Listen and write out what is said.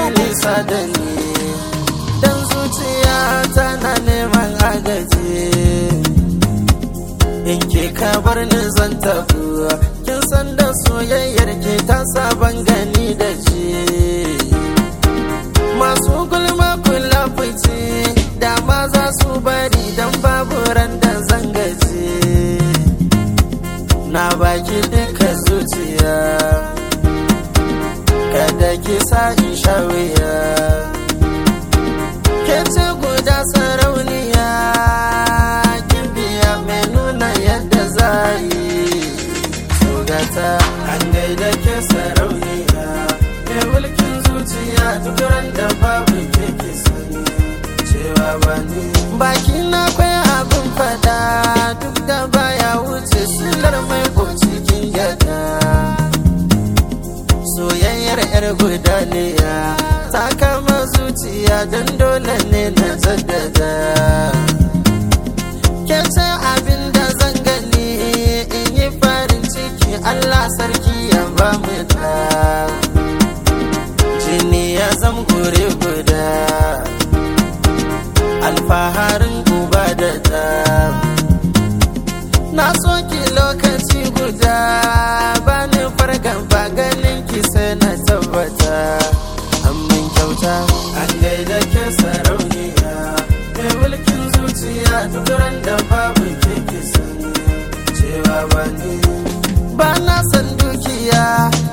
nisa da ni dan zuciya tana neman agaji in ke ka bar ni zan tafi kin san da soyayyar ke ta saban gani da ji masu gulma kula fice da ma za su bari dan babu ran da zan gaji na baki duka zuciya kada ki sa in sha wuya ke ce guda sarauniya kin biya mai nuna yadda za yi sugata an gaida ke sarauniya mai mulkin zuciya duk ran da babu ke ki sani cewa ba ni baki na kwai abin fada duk da baya wuce silar mai ko cikin gyada soyayyar yar gudaniya ta kama zuciya don dole ne na jaddada ke ce abin da zan gani in yi farin ciki allah sarki ya ba mu da jini ya zam gure guda alfaharin uba da ta na soki lokaci guda ba ni fargan ba ganin ki sai na tabbata amin kyauta an gaida ke sarauniya mai mulkin zuciya duk ran da babu ke ki sani cewa ba ni ba na san dukiya